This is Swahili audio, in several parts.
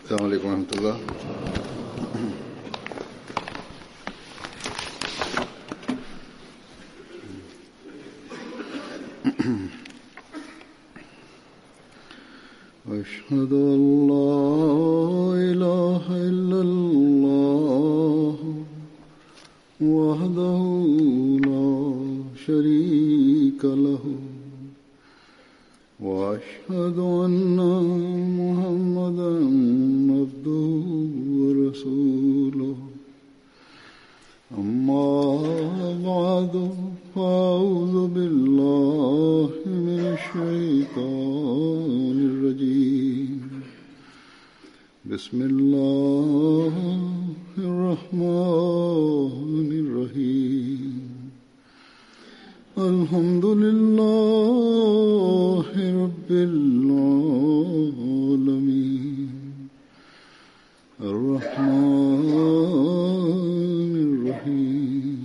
السلام عليكم ورحمة الله أشهد أن لا إله إلا الله وحده لا شريك له وأشهد أن محمدا عبده ورسوله أما بعد فأعوذ بالله من الشيطان الرجيم بسم الله الرحمن الرحيم الحمد لله رب العالمين الرحمن الرحيم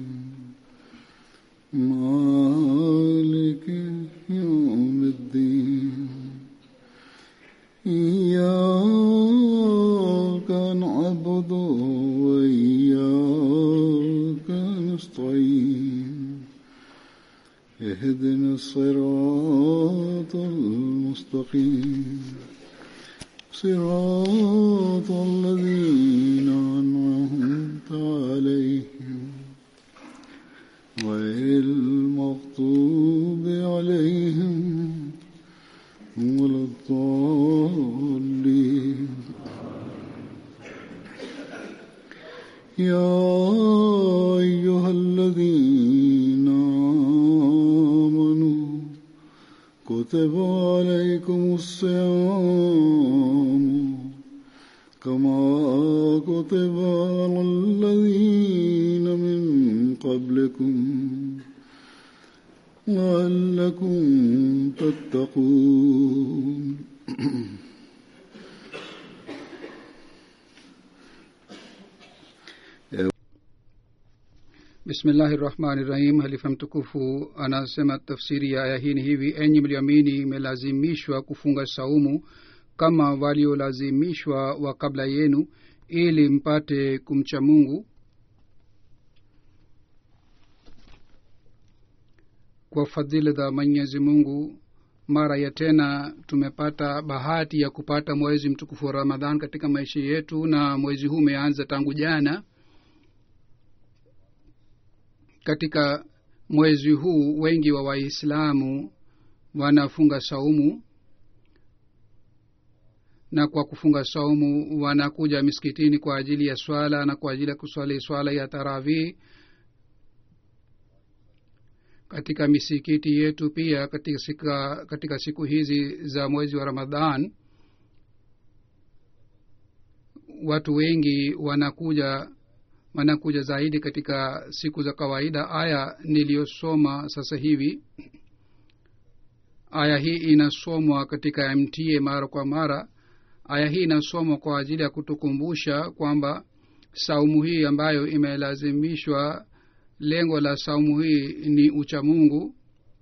مالك يوم الدين إياك نعبد وإياك نستعين اهدنا الصراط المستقيم صراط الذين أنعمت عليهم غير المغضوب عليهم ولا الضالين يا أيها الذين آمنوا كتب عليكم الصيام كما كتب على الذين من قبلكم لعلكم تتقون bismillahi rahmani rahim halifa mtukufu anasema tafsiri ya aya hii ni hivi enyi mliamini imelazimishwa kufunga saumu kama waliolazimishwa wa kabla yenu ili mpate kumcha mungu kwa fadhili za mwenyezi mungu mara ya tena tumepata bahati ya kupata mwezi mtukufu wa ramadhan katika maisha yetu na mwezi huu umeanza tangu jana katika mwezi huu wengi wa waislamu wanafunga saumu na kwa kufunga saumu wanakuja misikitini kwa ajili ya swala na kwa ajili ya kuswali swala ya tarawih katika misikiti yetu pia katika, sika, katika siku hizi za mwezi wa ramadhan watu wengi wanakuja wanakuja zaidi katika siku za kawaida aya niliyosoma sasa hivi aya hii inasomwa katika mta mara kwa mara aya hii inasomwa kwa ajili ya kutukumbusha kwamba saumu hii ambayo imelazimishwa lengo la saumu hii ni uchamungu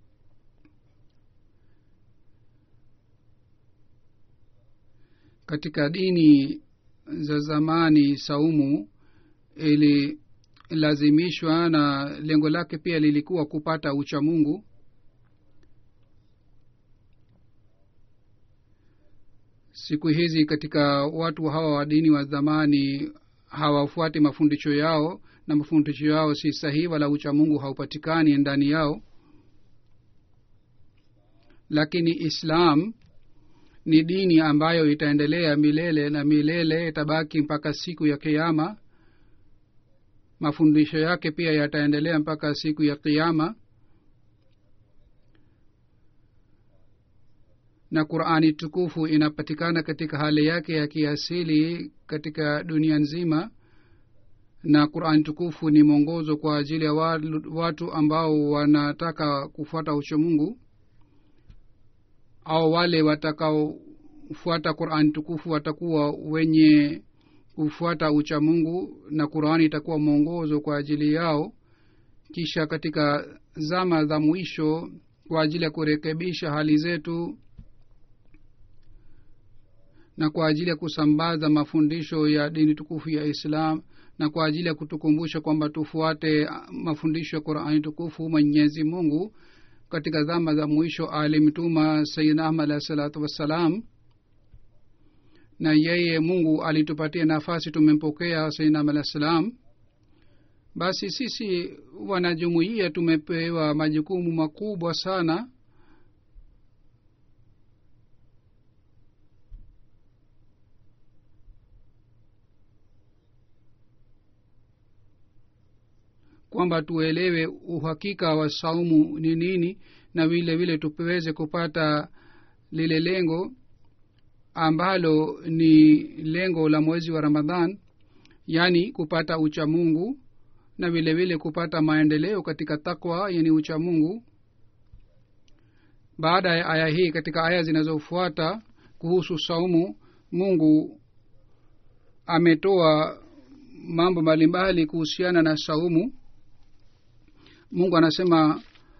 katika dini za zamani saumu ililazimishwa na lengo lake pia lilikuwa kupata uchamungu siku hizi katika watu hawa wa dini wa zamani hawafuati mafundisho yao na mafundisho yao si sahihi wala uchamungu haupatikani ndani yao lakini islam ni dini ambayo itaendelea milele na milele itabaki mpaka siku ya kiama mafundisho yake pia yataendelea mpaka siku ya kiama na qurani tukufu inapatikana katika hali yake ya kiasili katika dunia nzima na qurani tukufu ni mwongozo kwa ajili ya watu ambao wanataka kufuata uchamungu au wale watakaofuata qurani tukufu watakuwa wenye kufuata uchamungu na qurani itakuwa mwongozo kwa ajili yao kisha katika zama za mwisho kwa ajili ya kurekebisha hali zetu na kwa ajili ya kusambaza mafundisho ya dini tukufu ya islam na kwa ajili ya kutukumbusha kwamba tufuate mafundisho ya qurani tukufu mwenyezi mungu katika zama za mwisho alimtuma sayidna ahmad alahi salatu wassalam na yeye mungu alitupatia nafasi tumempokea sayidna ahmad alahi salam basi sisi wanajumuia tumepewa majukumu makubwa sana kwamba tuelewe uhakika wa saumu ni nini na vile vile tuweze kupata lile lengo ambalo ni lengo la mwezi wa ramadhan yaani kupata uchamungu na vile vile kupata maendeleo katika takwa yani uchamungu baada ya aya hii katika aya zinazofuata kuhusu saumu mungu ametoa mambo mbalimbali kuhusiana na saumu mungu anasema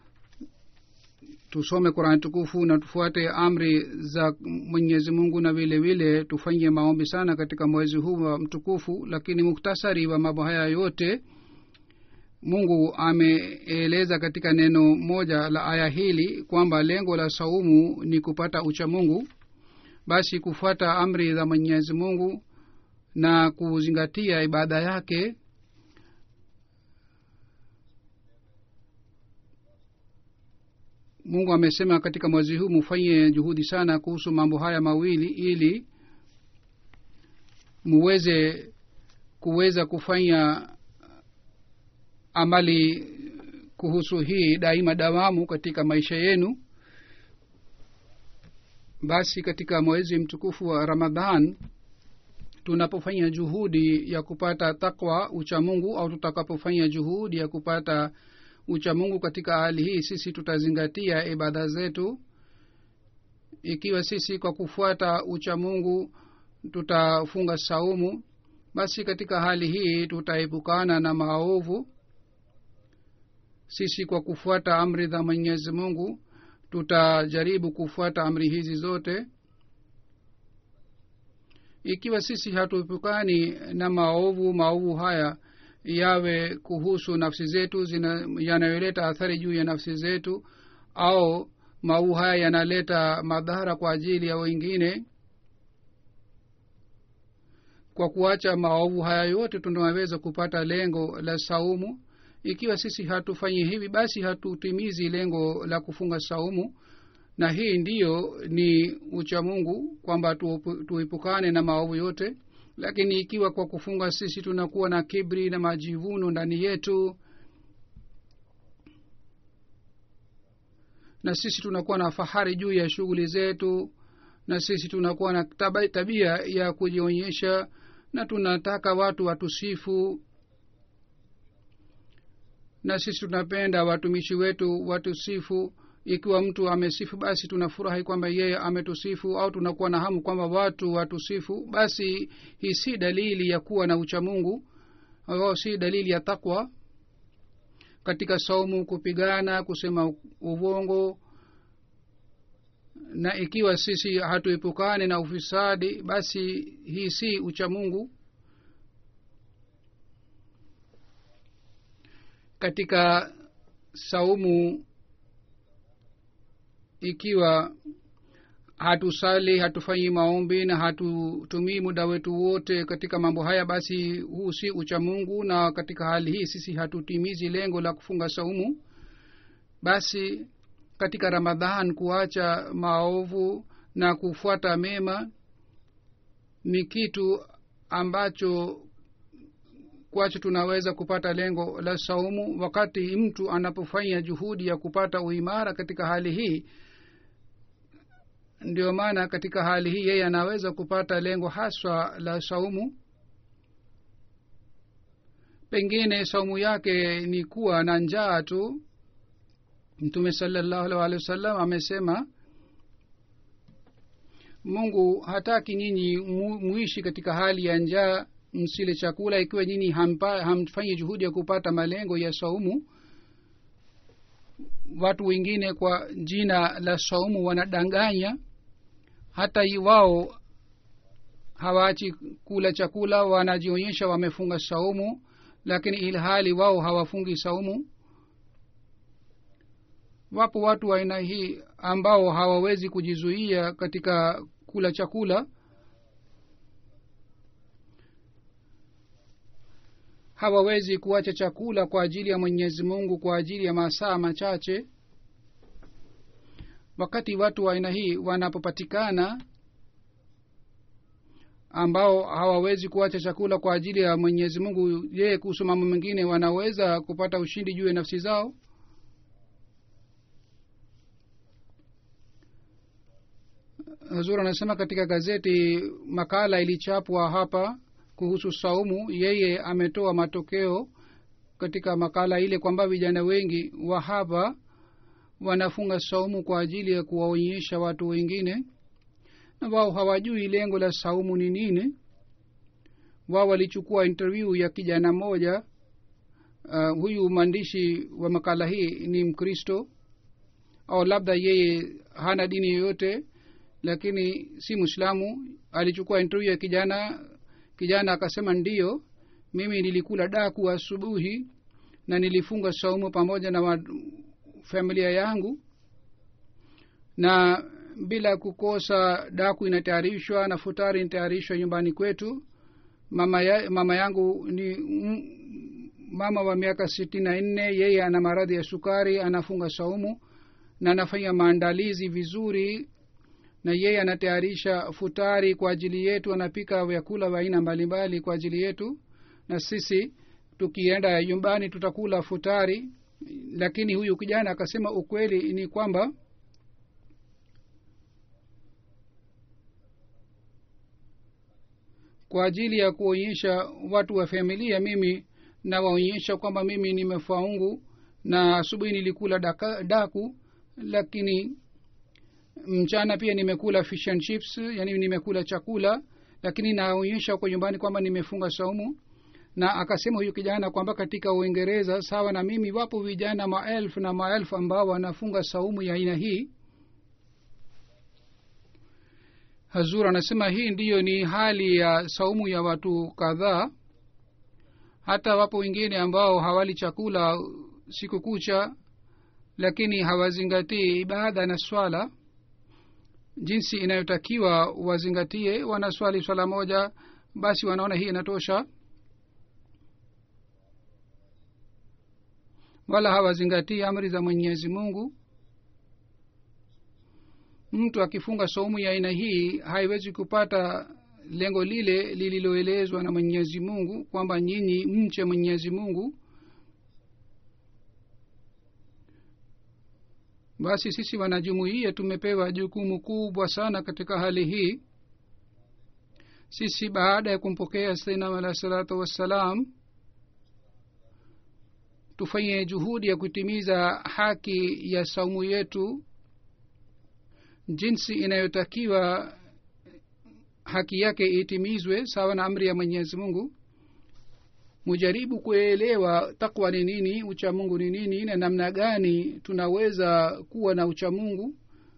tusome qurani tukufu na tufuate amri za mwenyezi mungu na vile vile tufanye maombi sana katika mwezi huu wa mtukufu lakini muktasari wa mambo haya yote mungu ameeleza katika neno moja la aya hili kwamba lengo la saumu ni kupata ucha mungu basi kufuata amri za mwenyezi mungu na kuzingatia ibada yake mungu amesema katika mwezi huu mufanye juhudi sana kuhusu mambo haya mawili ili muweze kuweza kufanya amali kuhusu hii daima dawamu katika maisha yenu basi katika mwezi mtukufu wa ramadhan tunapofanya juhudi ya kupata takwa uchamungu au tutakapofanya juhudi ya kupata uchamungu katika hali hii sisi tutazingatia ibada zetu ikiwa sisi kwa kufuata uchamungu tutafunga saumu basi katika hali hii tutaepukana na maovu sisi kwa kufuata amri za mwenyezi mungu tutajaribu kufuata amri hizi zote ikiwa sisi hatuepukani na maovu maovu haya yawe kuhusu nafsi zetu yanayoleta athari juu ya nafsi zetu au maovu haya yanaleta madhara kwa ajili ya wengine kwa kuacha maovu haya yote tunaweza kupata lengo la saumu ikiwa sisi hatufanyi hivi basi hatutimizi lengo la kufunga saumu na hii ndiyo ni uchamungu kwamba tuepukane na maovu yote lakini ikiwa kwa kufunga sisi tunakuwa na kibri na majivuno ndani yetu na sisi tunakuwa na fahari juu ya shughuli zetu na sisi tunakuwa na tabia ya kujionyesha na tunataka watu watusifu na sisi tunapenda watumishi wetu watusifu ikiwa mtu amesifu basi tunafurahi kwamba yeye ametusifu au tunakuwa na hamu kwamba watu watusifu basi hii si dalili ya kuwa na uchamungu au si dalili ya takwa katika saumu kupigana kusema uvongo na ikiwa sisi hatuepukane na ufisadi basi hii si uchamungu katika saumu ikiwa hatusali hatufanyi maombi na hatutumii muda wetu wote katika mambo haya basi huu si uchamungu na katika hali hii sisi hatutimizi lengo la kufunga saumu basi katika ramadhan kuacha maovu na kufuata mema ni kitu ambacho kwacho tunaweza kupata lengo la saumu wakati mtu anapofanya juhudi ya kupata uimara katika hali hii ndio maana katika hali hii yeye anaweza kupata lengo haswa la saumu pengine saumu yake ni kuwa na njaa tu mtume salallahu alih walihi wasallam amesema mungu hataki nyinyi mu, muishi katika hali ya njaa msile chakula ikiwa nyinyi hamfanyi juhudi ya kupata malengo ya saumu watu wengine kwa jina la saumu wanadanganya hata wao hawaachi kula chakula wanajionyesha wamefunga saumu lakini ilhali wao hawafungi saumu wapo watu wa aina hii ambao hawawezi kujizuia katika kula chakula hawawezi kuacha chakula kwa ajili ya mwenyezi mungu kwa ajili ya masaa machache wakati watu wa aina hii wanapopatikana ambao hawawezi kuacha chakula kwa ajili ya mwenyezi mungu yeye kuhusu mambo mengine wanaweza kupata ushindi juu ya nafsi zao hazur anasema katika gazeti makala ilichapwa hapa kuhusu saumu yeye ametoa matokeo katika makala ile kwamba vijana wengi wa hapa wanafunga saumu kwa ajili ya kuwaonyesha watu wengine na wao hawajui lengo la saumu ni nini wao walichukua interview ya kijana mmoja uh, huyu mwandishi wa makala hii ni mkristo au labda yeye hana dini yoyote lakini si mwislamu alichukua interview ya kijana kijana akasema ndiyo mimi nilikula daku asubuhi na nilifunga saumu pamoja na wa, familia yangu na bila kukosa daku inatayarishwa na futari inatayarishwa nyumbani kwetu mama, ya, mama yangu ni m, mama wa miaka sitini na nne yeye ana maradhi ya sukari anafunga saumu na anafanya maandalizi vizuri na yeye anatayarisha futari kwa ajili yetu anapika vyakula vya aina mbalimbali kwa ajili yetu na sisi tukienda nyumbani tutakula futari lakini huyu kijana akasema ukweli ni kwamba kwa ajili ya kuonyesha watu wa familia mimi nawaonyesha kwamba mimi nimefaungu na asubuhi nilikula daka, daku lakini mchana pia nimekula fish and chips yani nimekula chakula lakini naonyesha kwa nyumbani kwamba nimefunga saumu na akasema huyu kijana kwamba katika uingereza sawa na mimi wapo vijana maelfu na maelfu ambao wanafunga saumu ya aina hii hazur anasema hii ndiyo ni hali ya saumu ya watu kadhaa hata wapo wengine ambao hawali chakula siku kucha lakini hawazingatii ibada na swala jinsi inayotakiwa wazingatie wanaswali swala moja basi wanaona hii inatosha wala hawazingatii amri za mwenyezi mungu mtu akifunga saumu ya aina hii haiwezi kupata lengo lile lililoelezwa na mwenyezi mungu kwamba nyinyi mche mwenyezi mungu basi sisi wanajumuia tumepewa jukumu kubwa sana katika hali hii sisi baada ya kumpokea sainam alahi salatu wassalam tufanye juhudi ya kutimiza haki ya saumu yetu jinsi inayotakiwa haki yake itimizwe sawa na amri ya mwenyezi mungu mujaribu kuelewa takwa ni nini uchamungu ni nini na namna gani tunaweza kuwa na uchamungu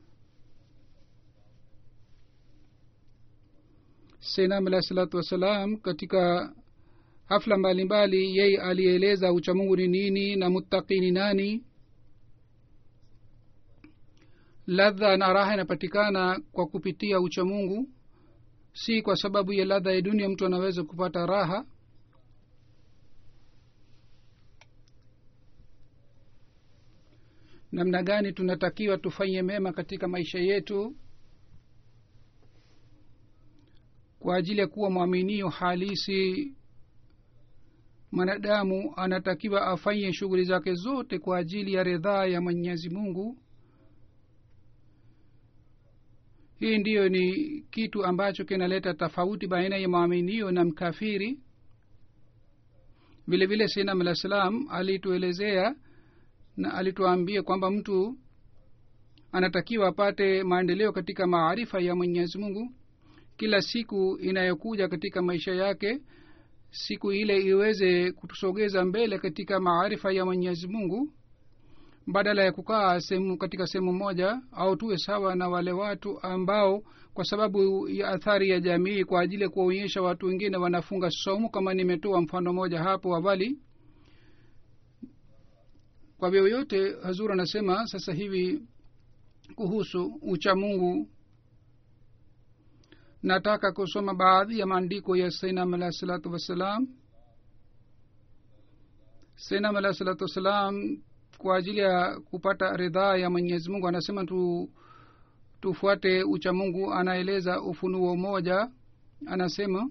senam alahi salatu wassalam katika hafla mbalimbali yeye alieleza uchamungu ni nini na muttaqi ni nani ladha na raha inapatikana kwa kupitia uchamungu si kwa sababu ya ladha ya dunia mtu anaweza kupata raha namna gani tunatakiwa tufanye mema katika maisha yetu kwa ajili ya kuwa mwaminio halisi mwanadamu anatakiwa afanye shughuli zake zote kwa ajili ya ridhaa ya mwenyezi mungu hii ndiyo ni kitu ambacho kinaleta tofauti baina ya mwaminio na mkafiri vile vile sinam alah salam alituelezea na alituambia kwamba mtu anatakiwa apate maendeleo katika maarifa ya mwenyezi mungu kila siku inayokuja katika maisha yake siku ile iweze kutusogeza mbele katika maarifa ya mwenyezi mungu badala ya kukaa sehemu katika sehemu moja au tuwe sawa na wale watu ambao kwa sababu ya athari ya jamii kwa ajili ya kuwaonyesha watu wengine wanafunga somu kama nimetoa mfano moja hapo awali kwa vyoyote hazur anasema sasa hivi kuhusu uchamungu nataka kusoma baadhi ya maandiko ya sainam alahi salatu wassalam sainam alahi salatu wassalam kwa ajili ya kupata ridhaa ya mwenyezi mungu anasema tu tufuate uchamungu anaeleza ufunuo moja anasema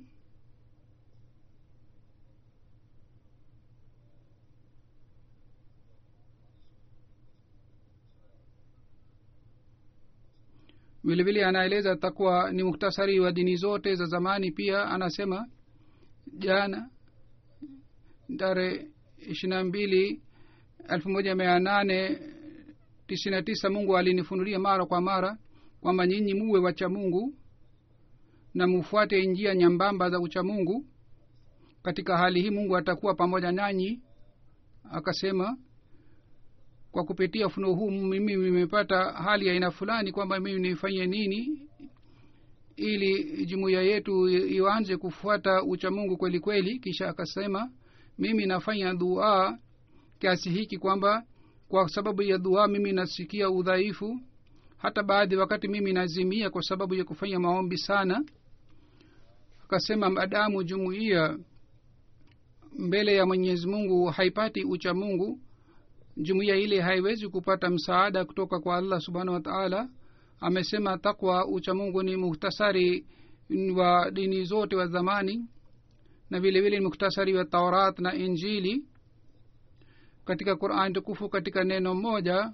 vilevile anaeleza takwa ni muktasari wa dini zote za zamani pia anasema jana tarehe ishirina mbili elfu moja mia nane tisini na tisa mungu alinifunulia mara kwa mara kwamba nyinyi muwe wacha mungu na mufuate njia nyambamba za ucha mungu katika hali hii mungu atakuwa pamoja nanyi akasema kwa kupitia ufunuo huu mimi nimepata hali ya aina fulani kwamba mimi nifanye nini ili jumuiya yetu ianze kufuata uchamungu kweli kweli kisha akasema mimi nafanya dua kiasi hiki kwamba kwa sababu ya dua mimi nasikia udhaifu hata baadhi wakati mimi nazimia kwa sababu ya kufanya maombi sana akasema madamu jumuiya mbele ya mwenyezi mungu haipati ucha mungu jumuiya ile haiwezi kupata msaada kutoka kwa allah subhanahu wa taala amesema takwa uchamungu ni muhtasari wa dini zote wa zamani na vile vile ni muhtasari wa taurat na injili katika quran tukufu katika neno moja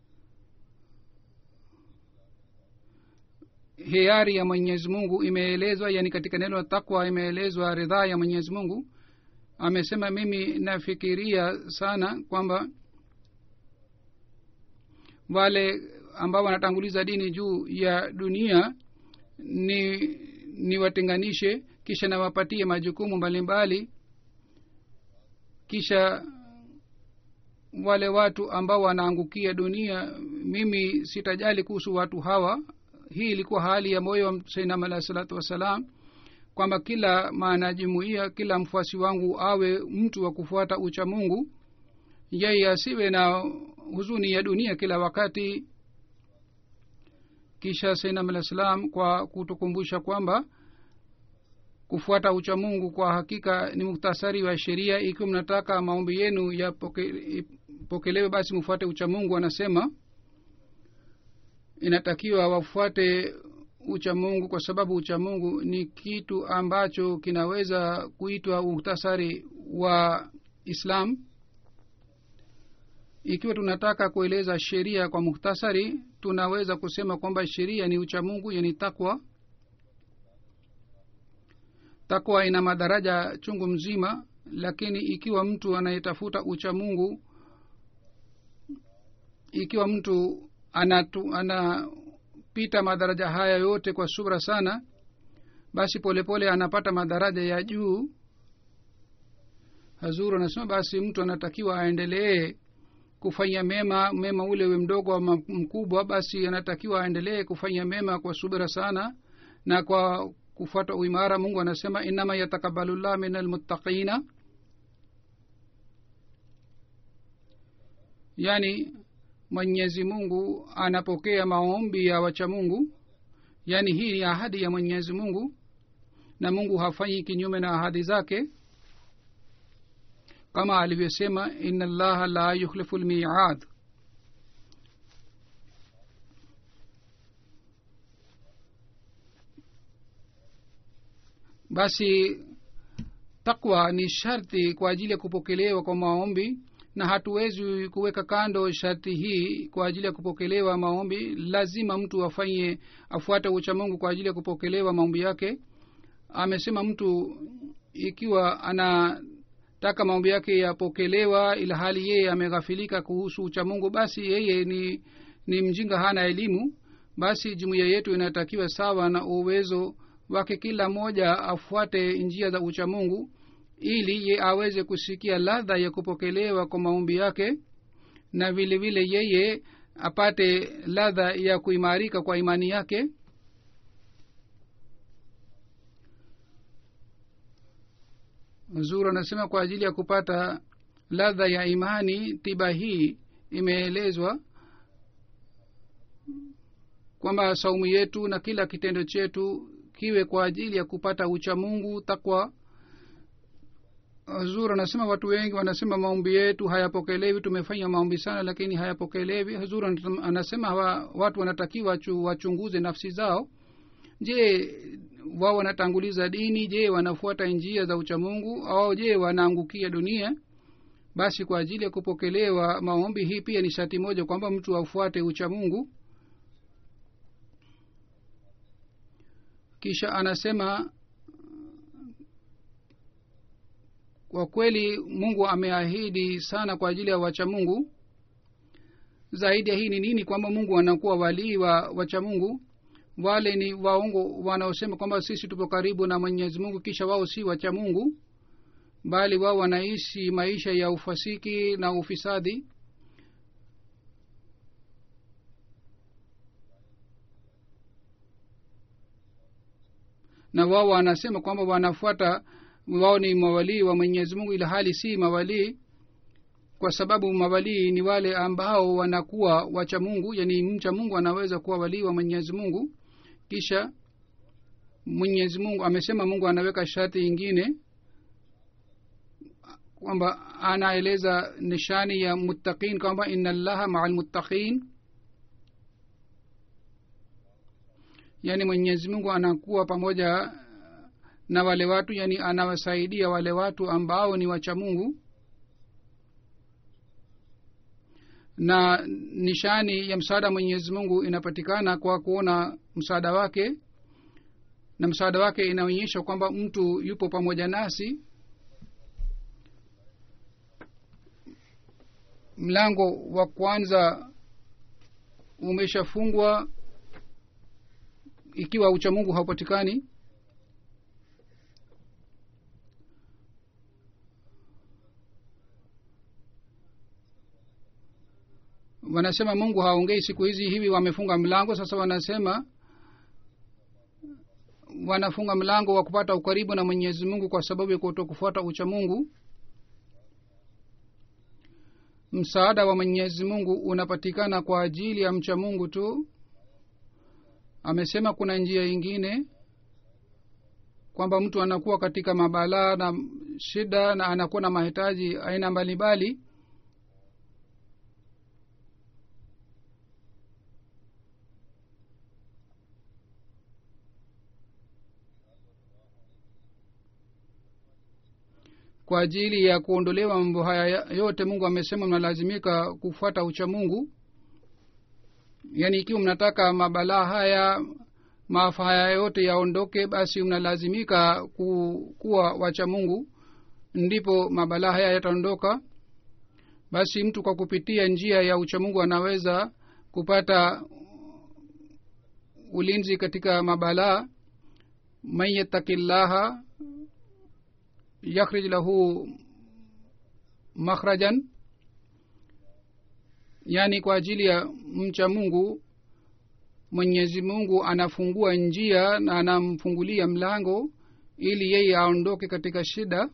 hiari ya mwenyezi mungu imeelezwa yani katika neno la takwa imeelezwa ridhaa ya mwenyezi mungu amesema mimi nafikiria sana kwamba wale ambao wanatanguliza dini juu ya dunia ni niwatenganishe kisha nawapatie majukumu mbalimbali kisha wale watu ambao wanaangukia dunia mimi sitajali kuhusu watu hawa hii ilikuwa hali ya moyo wa sainam alahi salatu wassalam kwamba kila maanajumuia kila mfuasi wangu awe mtu wa kufuata ucha mungu yeye asiwe na huzuni ya dunia kila wakati kisha sainam alah salam kwa kutukumbusha kwamba kufuata ucha mungu kwa hakika ni muktasari wa sheria ikiwa mnataka maombi yenu yapokelewe basi mfuate ucha mungu anasema inatakiwa wafuate uchamungu kwa sababu uchamungu ni kitu ambacho kinaweza kuitwa muhtasari wa islam ikiwa tunataka kueleza sheria kwa muhtasari tunaweza kusema kwamba sheria ni uchamungu yani takwa takwa ina madaraja chungu mzima lakini ikiwa mtu anayetafuta uchamungu ikiwa mtu anatu, anapita madaraja haya yote kwa subra sana basi polepole pole anapata madaraja ya juu hazuru anasema basi mtu anatakiwa aendelee kufanya mema mema ule we mdogo ama mkubwa basi anatakiwa aendelee kufanya mema kwa subira sana na kwa kufuata uimara mungu anasema inama yatakabalullah min almuttaqina yani mwenyezi mungu anapokea maombi ya wacha mungu yaani hii ni ahadi ya mwenyezi mungu na mungu hafanyi kinyume na ahadi zake kama alivyosema ina llaha la yukhlifu lmiad basi takwa ni sharti kwa ajili ya kupokelewa kwa maombi na hatuwezi kuweka kando sharti hii kwa ajili ya kupokelewa maombi lazima mtu afanye afuate uchamungu kwa ajili ya kupokelewa maombi yake amesema mtu ikiwa anataka maombi yake yapokelewa ila hali yeye ameghafilika kuhusu uchamungu basi yeye ni ni mjinga hana elimu basi jumuiya yetu inatakiwa sawa na uwezo wake kila mmoja afuate njia za uchamungu ili ye aweze kusikia ladha ya kupokelewa kwa maombi yake na vile vile yeye apate ladha ya kuimarika kwa imani yake zur anasema kwa ajili ya kupata ladha ya imani tiba hii imeelezwa kwamba saumu yetu na kila kitendo chetu kiwe kwa ajili ya kupata ucha mungu takwa hazur anasema watu wengi wanasema maombi yetu hayapokelewi tumefanya maombi sana lakini hayapokelewi hazur anasema hawa watu wanatakiwa chu, wachunguze nafsi zao je wao wanatanguliza dini je wanafuata njia za uchamungu au je wanaangukia dunia basi kwa ajili ya kupokelewa maombi hii pia ni shati moja kwamba mtu afuate uchamungu kisha anasema kwa kweli mungu ameahidi sana kwa ajili ya wacha mungu zaidi ya hii ni nini kwamba mungu anakuwa walii wa wacha mungu wale ni waongo wanaosema kwamba sisi tupo karibu na mwenyezi mungu kisha wao si wacha mungu bali wao wanaishi maisha ya ufasiki na ufisadi na wao wanasema kwamba wanafuata wao ni mawalii wa mwenyezi mungu ila hali si mawalii kwa sababu mawalii ni wale ambao wanakuwa wacha mungu yani mcha mungu anaweza kuwa walii wa mwenyezi mungu kisha mwenyezi mungu amesema mungu anaweka sharti ingine kwamba anaeleza nishani ya muttaqin kwamba ina llaha maa lmuttaqin yaani mwenyezi mungu anakuwa pamoja na wale watu yani anawasaidia wale watu ambao ni wacha mungu na nishani ya msaada mwenyezi mungu inapatikana kwa kuona msaada wake na msaada wake inaonyesha kwamba mtu yupo pamoja nasi mlango wa kwanza umeshafungwa ikiwa uchamungu haupatikani wanasema mungu haongei siku hizi hivi wamefunga mlango sasa wanasema wanafunga mlango wa kupata ukaribu na mwenyezi mungu kwa sababu ya kuto kufuata ucha mungu msaada wa mwenyezi mungu unapatikana kwa ajili ya mcha mungu tu amesema kuna njia ingine kwamba mtu anakuwa katika mabalaa na shida na anakuwa na mahitaji aina mbalimbali kwa ajili ya kuondolewa mambo haya yote mungu amesema mnalazimika kufuata ucha mungu yaani ikiwa mnataka mabalaa haya maafa haya yote yaondoke basi mnalazimika ku, kuwa wacha mungu ndipo mabalaa haya yataondoka basi mtu kwa kupitia njia ya uchamungu anaweza kupata ulinzi katika mabalaa man yattaki llaha yakhrij lahu makhrajan yaani kwa ajili ya mcha mungu mwenyezi mungu anafungua njia na anamfungulia mlango ili yeye aondoke katika shida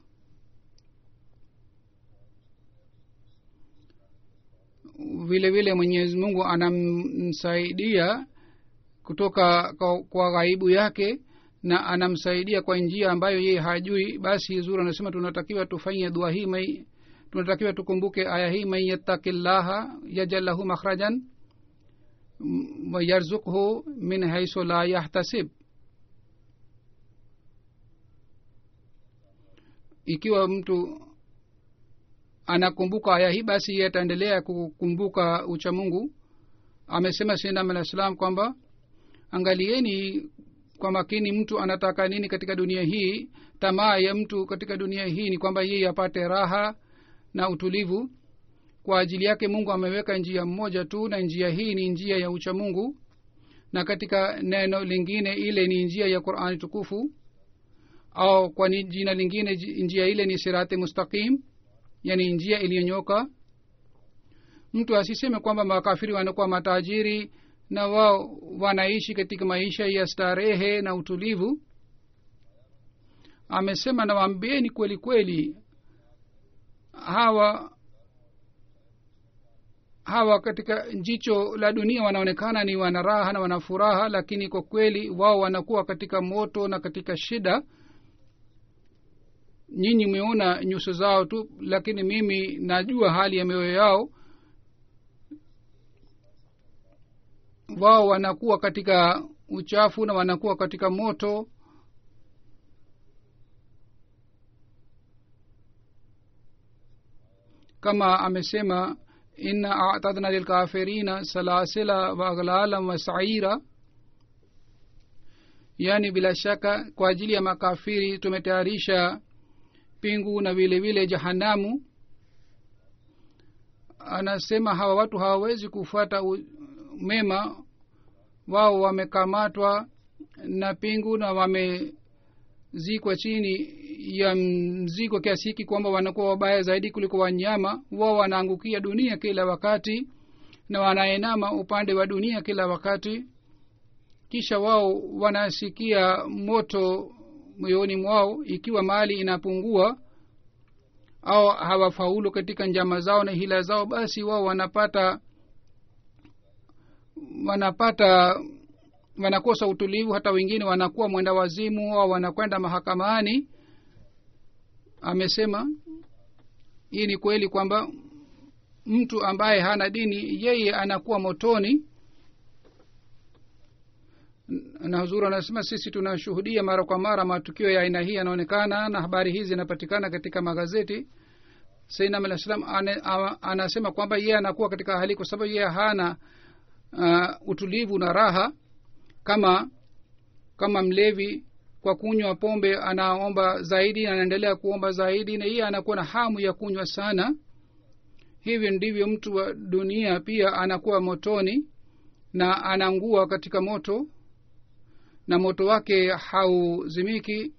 vile vile mwenyezi mungu anamsaidia kutoka kwa, kwa ghaibu yake na anamsaidia kwa njia ambayo yeye hajui basi zuri anasema tunatakiwa tufanye dua hii mai tunatakiwa tukumbuke aya hii man yattaki llaha yajal lahu makhrajan wayarzukhu min haisu la yahtasib ikiwa mtu anakumbuka aya hii basi ye ataendelea kukumbuka ucha mungu amesema sinam alah salam kwamba angalieni kwa makini mtu anataka nini katika dunia hii tamaa ya mtu katika dunia hii ni kwamba yeye apate raha na utulivu kwa ajili yake mungu ameweka njia mmoja tu na njia hii ni njia ya ucha mungu na katika neno lingine ile ni njia ya qurani tukufu au kwa ni jina lingine njia ile ni sirati mustaqim yani njia iliyonyoka mtu asiseme kwamba makafiri wanakuwa matajiri na wao wanaishi katika maisha ya starehe na utulivu amesema nawambieni kweli kweli hawa hawa katika jicho la dunia wanaonekana ni wana raha na wana furaha lakini kwa kweli wao wanakuwa katika moto na katika shida nyinyi mmeona nyuso zao tu lakini mimi najua hali ya mioyo yao wao wanakuwa katika uchafu na wanakuwa katika moto kama amesema inna atadna lilkafirina salasila wa aghlalam wa saira yaani bila shaka kwa ajili ya makafiri tumetayarisha pingu na vile vile jahanamu anasema hawa watu hawawezi kufuata u- mema wao wamekamatwa na pingu na wamezikwa chini ya mzigo kiasi hiki kwamba wanakuwa wabaya zaidi kuliko wanyama wao wanaangukia dunia kila wakati na wanaenama upande wa dunia kila wakati kisha wao wanasikia moto moyoni mwao ikiwa mali inapungua au hawafaulu katika njama zao na hila zao basi wao wanapata wanapata wanakosa utulivu hata wengine wanakuwa mwenda wazimu au wanakwenda mahakamani amesema hii ni kweli kwamba mtu ambaye hana dini yeye anakuwa motoni na huzuru anasema sisi tunashuhudia mara kwa mara matukio ya aina hii yanaonekana na habari hizi zinapatikana katika magazeti sainam alah salam anasema kwamba yeye anakuwa katika hali kwa sababu yeye hana uh, utulivu na raha kama kama mlevi kwa kunywa pombe anaomba zaidi anaendelea kuomba zaidi na yeye anakuwa na hamu ya kunywa sana hivyo ndivyo mtu wa dunia pia anakuwa motoni na anangua katika moto na moto wake hauzimiki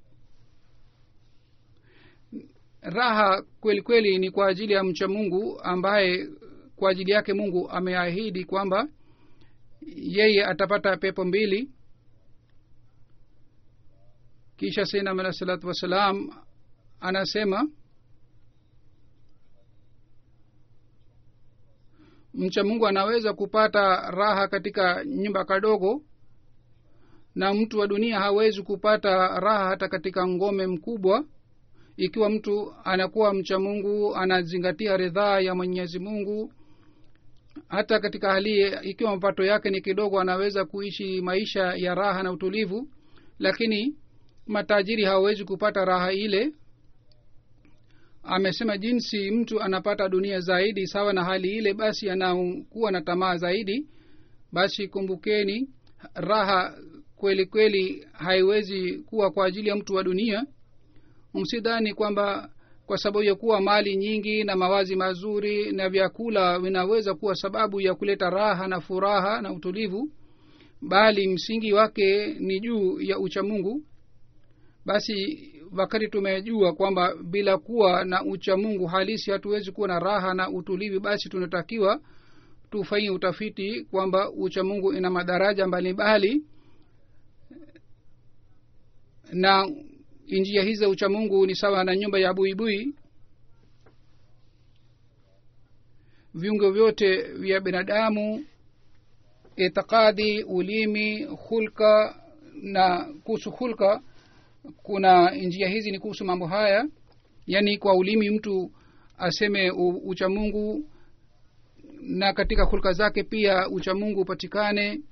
raha kweli kweli ni kwa ajili ya mcha mungu ambaye kwa ajili yake mungu ameahidi kwamba yeye atapata pepo mbili kisha sainam alah salatu wassalam anasema mcha mungu anaweza kupata raha katika nyumba kadogo na mtu wa dunia hawezi kupata raha hata katika ngome mkubwa ikiwa mtu anakuwa mcha mungu anazingatia ridhaa ya mwenyezi mungu hata katika hali ikiwa mapato yake ni kidogo anaweza kuishi maisha ya raha na utulivu lakini matajiri hawawezi kupata raha ile amesema jinsi mtu anapata dunia zaidi sawa na hali ile basi anakuwa na tamaa zaidi basi kumbukeni raha kweli kweli haiwezi kuwa kwa ajili ya mtu wa dunia msidhani kwamba kwa sababu ya kuwa mali nyingi na mawazi mazuri na vyakula vinaweza kuwa sababu ya kuleta raha na furaha na utulivu bali msingi wake ni juu ya uchamungu basi wakati tumejua kwamba bila kuwa na uchamungu halisi hatuwezi kuwa na raha na utulivu basi tunatakiwa tufanye utafiti kwamba uchamungu ina madaraja mbalimbali na njia hizi za uchamungu ni sawa na nyumba ya buibui viungo vyote vya binadamu itikadi ulimi hulka na kuhusu hulka kuna njia hizi ni kuhusu mambo haya yaani kwa ulimi mtu aseme uchamungu na katika hulka zake pia uchamungu upatikane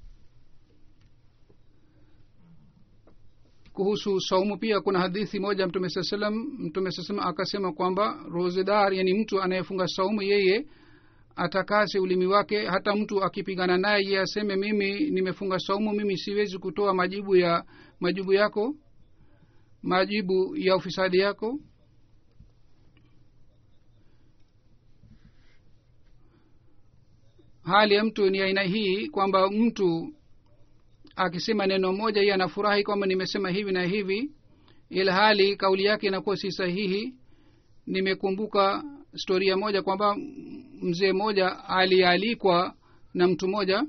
kuhusu saumu pia kuna hadithi moja mtume saa salam mtume saa salam akasema kwamba rozedar yani mtu anayefunga saumu yeye atakase ulimi wake hata mtu akipigana naye ye aseme mimi nimefunga saumu mimi siwezi kutoa majibu ya majibu yako majibu ya ufisadi yako hali ya mtu ni aina hii kwamba mtu akisema neno moja iye anafurahi kwamba nimesema hivi na hivi ila hali kauli yake inakuwa si sahihi nimekumbuka storia moja kwamba mzee mmoja alialikwa na mtu mmoja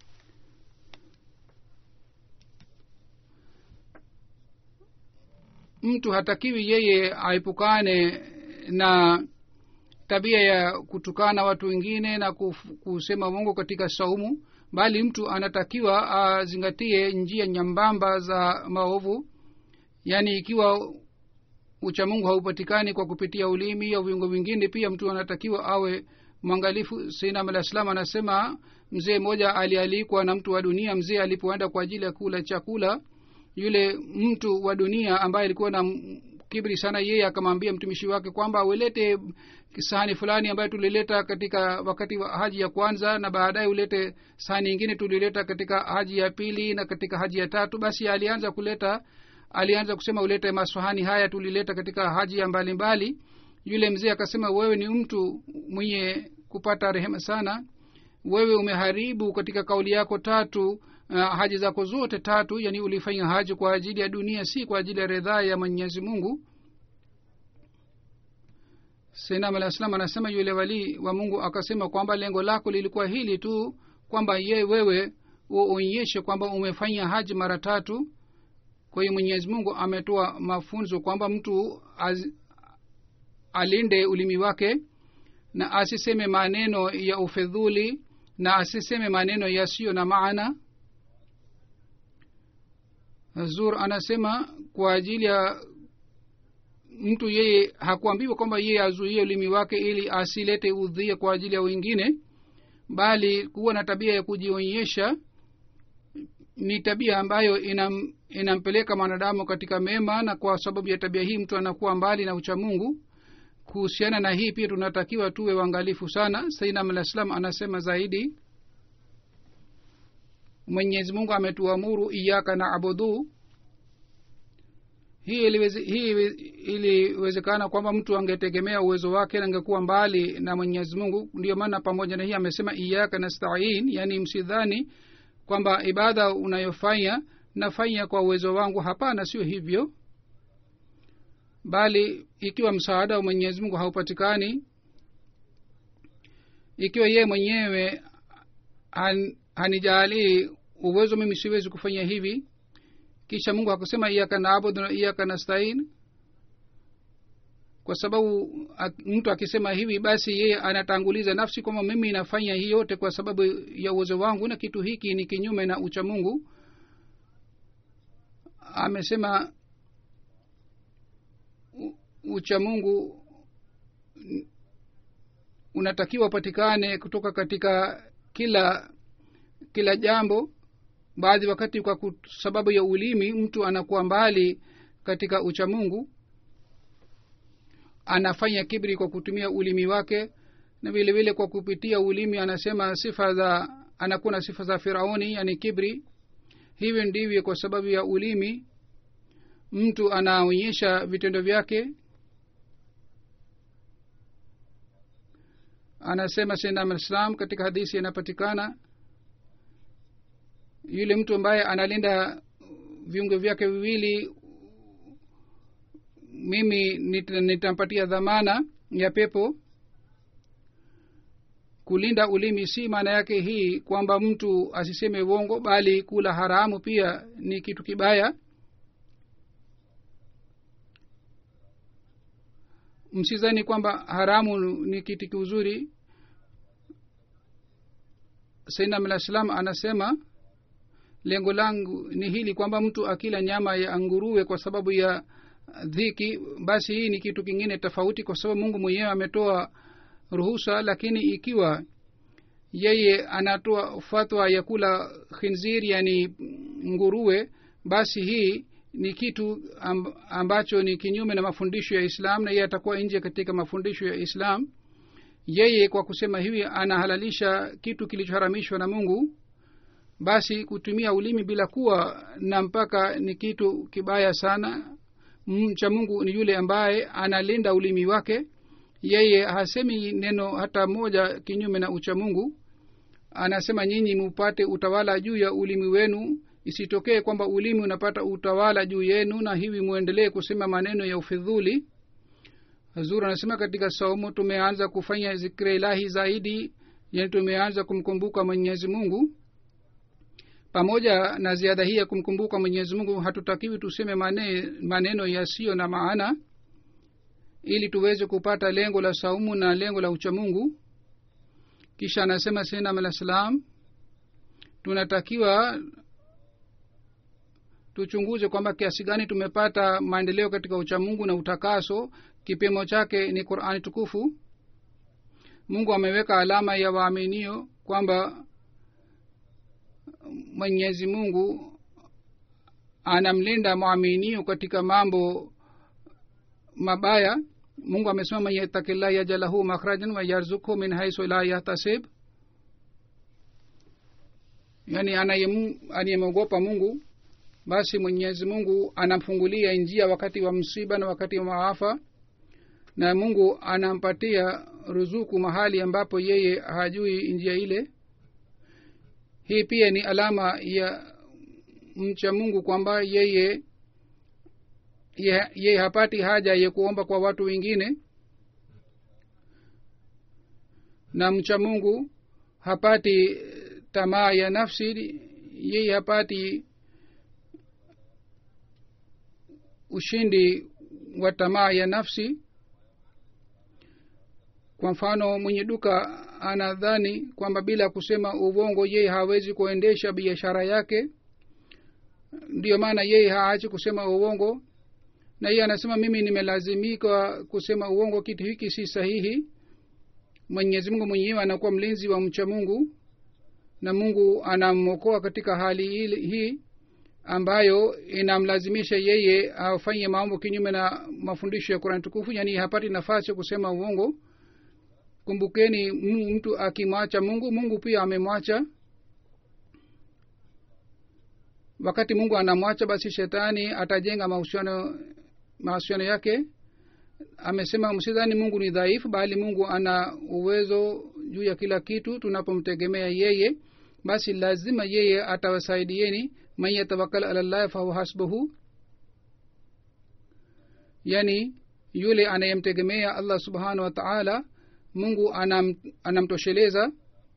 mtu hatakiwi yeye aepukane na tabia ya kutukana watu wengine na kuf, kusema mungu katika saumu bali mtu anatakiwa azingatie njia nyambamba za maovu yaani ikiwa uchamungu haupatikani kwa kupitia ulimi au viungo vingine pia mtu anatakiwa awe mwangalifu sainam alah salam anasema mzee mmoja alialikwa na mtu wa dunia mzee alipoenda kwa ajili ya kula chakula yule mtu wa dunia ambaye alikuwa na kibri sana yeye akamwambia mtumishi wake kwamba ulete sahani fulani ambayo tulileta katika wakati wa haji ya kwanza na baadaye ulete sahani ingine tulileta katika haji ya pili na katika haji ya tatu basi alianza kuleta alianza kusema ulete masahani haya tulileta katika haji ya mbalimbali mbali. yule mzee akasema wewe ni mtu mwenye kupata rehema sana wewe umeharibu katika kauli yako tatu uh, haji zako zote tatu yani ulifanya haji kwa ajili ya dunia si kwa ajili ya ridhaa ya mwenyezi mungu senam alah salam anasema yule walii wa mungu akasema kwamba lengo lako lilikuwa hili tu kwamba ye wewe uonyeshe kwamba umefanya haji mara tatu kwa hiyo mwenyezi mungu ametoa mafunzo kwamba mtu az, alinde ulimi wake na asiseme maneno ya ufedhuli na asiseme maneno yasiyo na maana zur anasema kwa ajili ya mtu yeye hakuambiwa kwamba yeye azuie ulimi wake ili asilete udhia kwa ajili ya wengine bali kuwa na tabia ya kujionyesha ni tabia ambayo inam, inampeleka mwanadamu katika mema na kwa sababu ya tabia hii mtu anakuwa mbali na uchamungu kuhusiana na hii pia tunatakiwa tuwe uangalifu sana sainam alah salam anasema zaidi mwenyezi mungu ametuamuru iyaka na abudu hii iliweze, hii iliwezekana kwamba mtu angetegemea uwezo wake angekuwa mbali na mwenyezi mungu ndio maana pamoja na hii amesema iyaka nastain yaani msidhani kwamba ibada unayofanya nafanya kwa uwezo wangu hapana sio hivyo bali ikiwa msaada wa mwenyezi mungu haupatikani ikiwa yeye mwenyewe han, hanijalii uwezo mimi siwezi kufanya hivi kisha mungu hakusema iyaka naabudu na iyaka nastain kwa sababu mtu akisema hivi basi yeye anatanguliza nafsi kwamba mimi nafanya hii yote kwa sababu ya uwezo wangu na kitu hiki ni kinyume na ucha mungu amesema ucha mungu unatakiwa upatikane kutoka katika kila kila jambo baadhi wakati kwa sababu ya ulimi mtu anakuwa mbali katika uchamungu anafanya kibri kwa kutumia ulimi wake na vile vile kwa kupitia ulimi anasema sifa za anakuwa na sifa za firauni yani kibri hivyo ndivyo kwa sababu ya ulimi mtu anaonyesha vitendo vyake anasema sayyidina alislam katika hadithi inapatikana yule mtu ambaye analinda viungo vyake viwili mimi nitampatia dhamana ya pepo kulinda ulimi si maana yake hii kwamba mtu asiseme uongo bali kula haramu pia ni kitu kibaya msizani kwamba haramu ni kitu kizuri sainam alah salam anasema lengo langu ni hili kwamba mtu akila nyama ya nguruwe kwa sababu ya dhiki basi hii ni kitu kingine tofauti kwa sababu mungu mwenyewe ametoa ruhusa lakini ikiwa yeye anatoa fatwa ya kula khinzir yani nguruwe basi hii ni kitu ambacho ni kinyume na mafundisho ya islam na yeye atakuwa nje katika mafundisho ya islam yeye kwa kusema hivi anahalalisha kitu kilichoharamishwa na mungu basi kutumia ulimi bila kuwa na mpaka ni kitu kibaya sana mcha mungu ni yule ambaye analinda ulimi wake yeye hasemi neno hata moja kinyume na ucha mungu anasema nyinyi mupate utawala juu ya ulimi wenu isitokee kwamba ulimi unapata utawala juu yenu na hivi mwendelee kusema maneno ya ufidhuli hazur anasema katika saumu tumeanza kufanya zikri ilahi zaidi yani tumeanza kumkumbuka mwenyezi mungu pamoja na ziada hii ya kumkumbuka mwenyezi mungu hatutakiwi tuseme mane, maneno yasiyo na maana ili tuweze kupata lengo la saumu na lengo la uchamungu kisha anasema sinam alah salam tunatakiwa tuchunguze kwamba kiasi gani tumepata maendeleo katika uchamungu na utakaso kipimo chake ni qurani tukufu mungu ameweka alama ya waaminio kwamba mwenyezi mungu anamlinda mwaminio katika mambo mabaya mungu amesema man yatakillah yajalahu makhrajan wa yarzukhu min haisu la yahtasib yani anayemwogopa mungu basi mwenyezi mungu anamfungulia njia wakati wa msiba na wakati wa maafa na mungu anampatia ruzuku mahali ambapo yeye hajui njia ile hii pia ni alama ya mcha mungu kwamba yeye yeye ye hapati haja ya kuomba kwa watu wengine na mcha mungu hapati tamaa ya nafsi yeye hapati ushindi wa tamaa ya nafsi kwa mfano mwenye duka anadhani kwamba bila kusema uvongo yeye hawezi kuendesha biashara yake ndiyo maana yeye haachi kusema uongo na yeye anasema mimi nimelazimika kusema uongo kitu hiki si sahihi mwenyezi mungu mwenyewe anakuwa mlinzi wa mcha mungu na mungu anamwokoa katika hali hii ambayo inamlazimisha yeye afanye mambo kinyume na mafundisho ya kurani tukufu yaani hapati nafasi ya kusema uongo kumbukeni mtu akimwacha mungu mungu pia amemwacha wakati mungu anamwacha basi shetani atajenga mahusiano mahusiano yake amesema msidhani mungu ni dhaifu bali mungu ana uwezo juu ya kila kitu tunapomtegemea yeye basi lazima yeye atawasaidieni man yatawakal ala llahi fahuwa hasbuhu yani yule anayemtegemea allah subhanahu wa taala mungu anam, anamtosheleza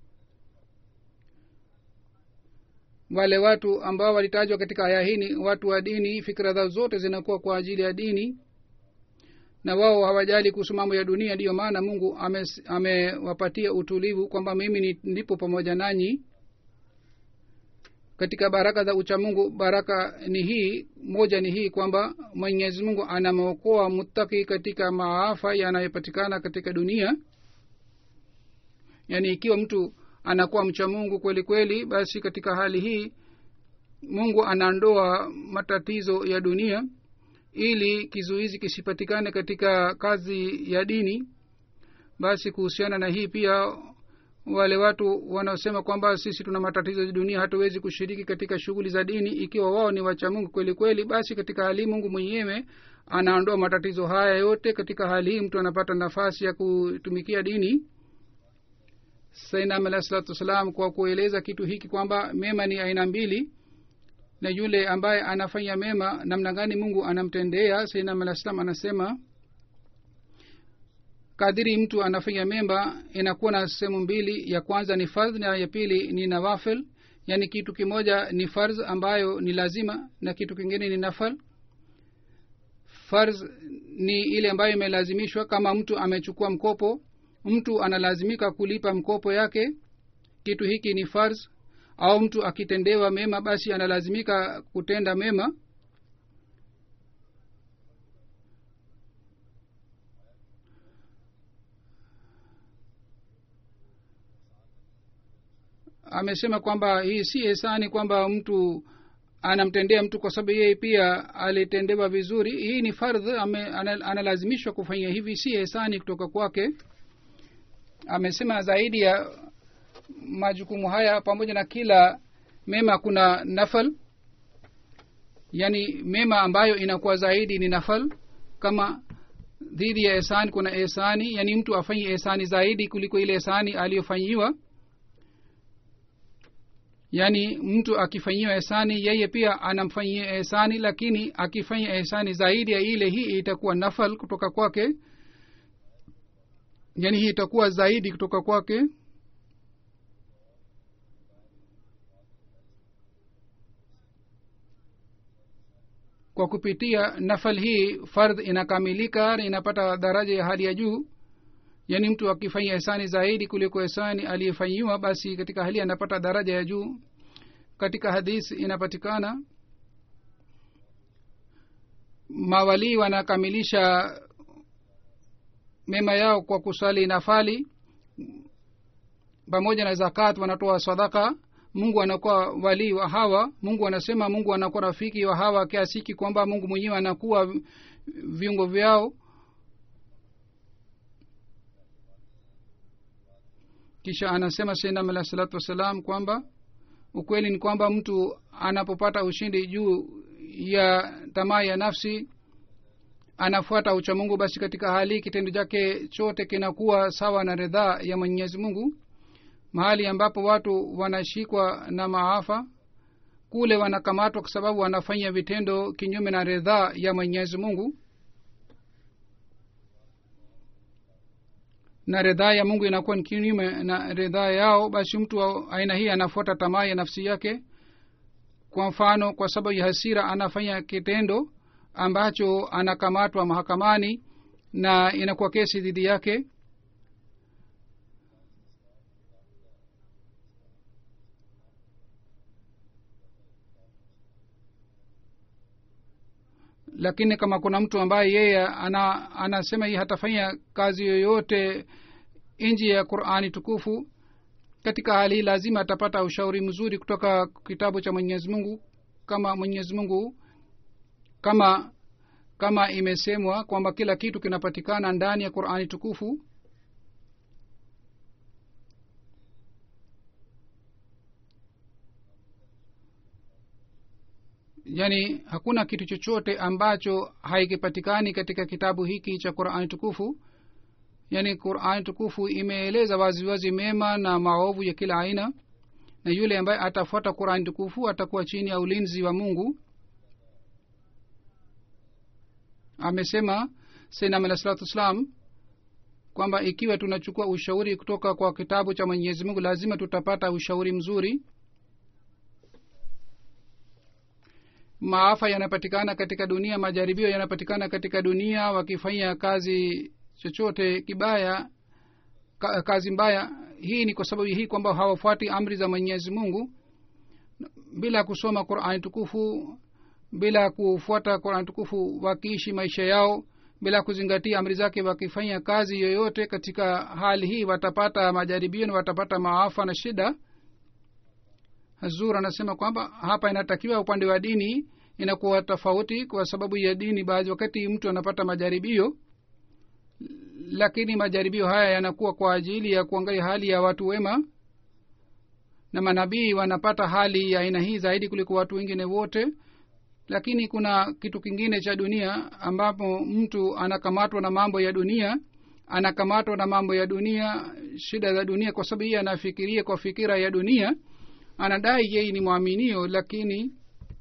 wale watu ambao walitajwa katika aya hii ni watu wa dini fikira zao zote zinakuwa kwa ajili ya dini na wao hawajali kuhusu mambo ya dunia ndiyo maana mungu amewapatia ame utulivu kwamba mimi ndipo pamoja nanyi katika baraka za uchamungu baraka ni hii moja ni hii kwamba mwenyezi mungu anamwokoa muttaki katika maafa yanayopatikana katika dunia yaani ikiwa mtu anakuwa mcha mungu kweli kweli basi katika hali hii mungu anaondoa matatizo ya dunia ili kizuizi kisipatikane katika kazi ya dini basi kuhusiana na hii pia wale watu wanaosema kwamba sisi tuna matatizo ya dunia hatuwezi kushiriki katika shughuli za dini ikiwa wao ni wacha mungu kweli kweli basi katika hali mungu mwenyewe anaondoa matatizo haya yote katika hali hii mtu anapata nafasi ya kutumikia dini sainam alah salatu wassalam kwa kueleza kitu hiki kwamba mema ni aina mbili na yule ambaye anafanya mema namna gani mungu anamtendea sainam alah salam anasema kadiri mtu anafanya mema inakuwa na sehemu mbili ya kwanza ni fardh na ya pili ni nawafil yaani kitu kimoja ni farz ambayo ni lazima na kitu kingine ni nafal farz ni ile ambayo imelazimishwa kama mtu amechukua mkopo mtu analazimika kulipa mkopo yake kitu hiki ni farz au mtu akitendewa mema basi analazimika kutenda mema amesema kwamba hii si hesani kwamba mtu anamtendea mtu kwa sababu yeye pia alitendewa vizuri hii ni fardh analazimishwa kufanya hivi si hesani kutoka kwake amesema zaidi ya majukumu haya pamoja na kila mema kuna nafal yaani mema ambayo inakuwa zaidi ni nafal kama dhidi ya esani kuna esani yaani mtu afanye esani zaidi kuliko ile esani aliyofanyiwa yaani mtu akifanyiwa ehsani yeye pia anamfanyia ehsani lakini akifanya ehsani zaidi ya ile hii itakuwa nafal kutoka kwake yaani hii itakuwa zaidi kutoka kwake kwa kupitia nafal hii fardh inakamilika na inapata daraja ya hali ya juu yaani mtu akifanya hisani zaidi kuliko hisani aliyefanyiwa basi katika hali anapata daraja ya juu katika hadisi inapatikana mawalii wanakamilisha mema yao kwa kusali nafali pamoja na zakat wanatoa sadaka mungu anakuwa walii wa hawa mungu anasema mungu anakuwa rafiki wa hawa kiasiki kwamba mungu mwenyewe anakuwa viungo vyao kisha anasema sainam alah salatu wassalam kwamba ukweli ni kwamba mtu anapopata ushindi juu ya tamaa ya nafsi anafuata uchamungu basi katika hali kitendo chake chote kinakuwa sawa na ridhaa ya mwenyezi mungu mahali ambapo watu wanashikwa na maafa kule wanakamatwa kwa sababu wanafanya vitendo kinyume na ridhaa ya mwenyezi mungu na ridhaa ya mungu inakuwa ni kinyume na ridhaa yao basi mtu wa aina hii anafuata tamaa ya nafsi yake kwa mfano kwa sababu ya hasira anafanya kitendo ambacho anakamatwa mahakamani na inakuwa kesi dhidi yake lakini kama kuna mtu ambaye yeye ana, anasema hii hatafanya kazi yoyote nji ya qurani tukufu katika hali hii lazima atapata ushauri mzuri kutoka kitabu cha mwenyezi mungu kama mwenyezi mungu kama kama imesemwa kwamba kila kitu kinapatikana ndani ya qurani tukufu yaani hakuna kitu chochote ambacho haikipatikani katika kitabu hiki cha qurani tukufu yaani qurani tukufu imeeleza waziwazi mema na maovu ya kila aina na yule ambaye atafuata qurani tukufu atakuwa chini ya ulinzi wa mungu amesema sainam alah salatu wassalam kwamba ikiwa tunachukua ushauri kutoka kwa kitabu cha mwenyezi mungu lazima tutapata ushauri mzuri maafa yanapatikana katika dunia majaribio yanapatikana katika dunia wakifanya kazi chochote kibaya ka, kazi mbaya hii ni kwa sababu hii kwamba hawafuati amri za mwenyezi mungu bila kusoma qurani tukufu bila kufuata qurani tukufu wakiishi maisha yao bila kuzingatia amri zake wakifanya kazi yoyote katika hali hii watapata majaribio na watapata maafa na shida hazur anasema kwamba hapa inatakiwa upande wa dini inakuwa tofauti kwa sababu ya dini baadhi wakati mtu anapata majaribio lakini majaribio haya yanakuwa kwa ajili ya kuangalia hali ya watu wema na manabii wanapata hali ya aina hii zaidi kuliko watu wengine wote lakini kuna kitu kingine cha dunia ambapo mtu anakamatwa na mambo ya dunia anakamatwa na mambo ya dunia shida za dunia kwa sababu yeye anafikiria kwa fikira ya dunia anadai yeye ni mwaminio lakini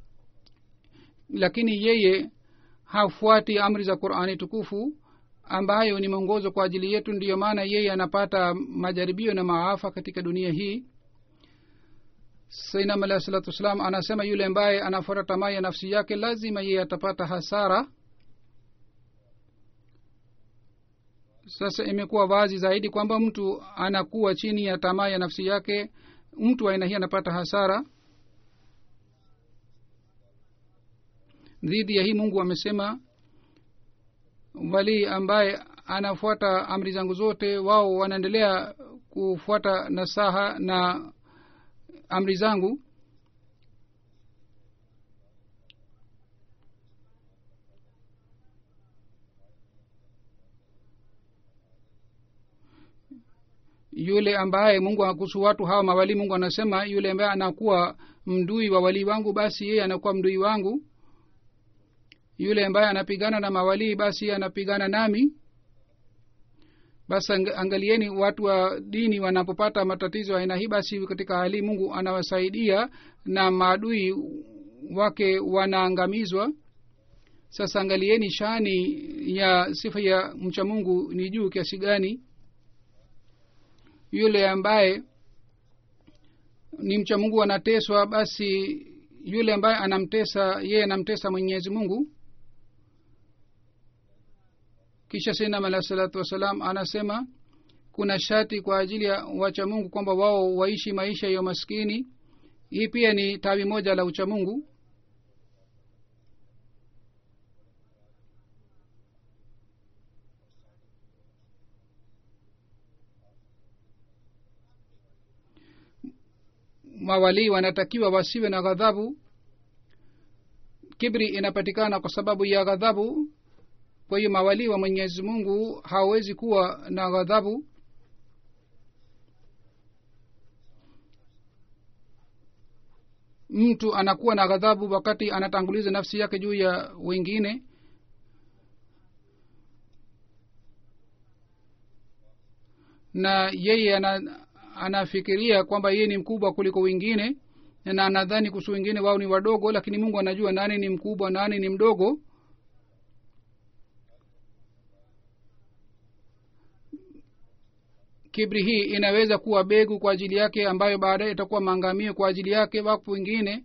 lakini yeye hafuati amri za qurani tukufu ambayo ni mwongozo kwa ajili yetu ndiyo maana yeye anapata majaribio na maafa katika dunia hii sainam alahi salatu wassalam anasema yule ambaye anafuata tamaa ya nafsi yake lazima yeye atapata hasara sasa imekuwa wazi zaidi kwamba mtu anakuwa chini ya tamaa ya nafsi yake mtu aina hii anapata hasara dhidi ya hii mungu amesema walii ambaye anafuata amri zangu zote wao wanaendelea kufuata nasaha na amri zangu yule ambaye mungu kuhusu watu hawa mawalii mungu anasema yule ambaye anakuwa mdui wa walii wangu basi yeye anakuwa mdui wangu yule ambaye anapigana na mawalii basi yeye anapigana nami basi angalieni watu wa dini wanapopata matatizo aina hii basi katika hali mungu anawasaidia na maadui wake wanaangamizwa sasa angalieni shani ya sifa ya mcha mungu ni juu kiasi gani yule ambaye ni mcha mungu anateswa basi yule ambaye anamtesa yeye anamtesa mwenyezi mungu kisha sinam alah salatu wassalam anasema kuna shati kwa ajili ya wacha mungu kwamba wao waishi maisha ya maskini hii pia ni tawi moja la uchamungu mawalii wanatakiwa wasiwe na ghadhabu kibri inapatikana kwa sababu ya ghadhabu kwa hiyo mawalii wa mwenyezi mungu hawawezi kuwa na ghadhabu mtu anakuwa na ghadhabu wakati anatanguliza nafsi yake juu ya wengine na yeye ana, anafikiria kwamba yeye ni mkubwa kuliko wengine na anadhani kuhusu wengine wao ni wadogo lakini mungu anajua nani ni mkubwa nani ni mdogo kibri hii inaweza kuwa begu kwa ajili yake ambayo baadaye itakuwa maangamio kwa ajili yake wapo wengine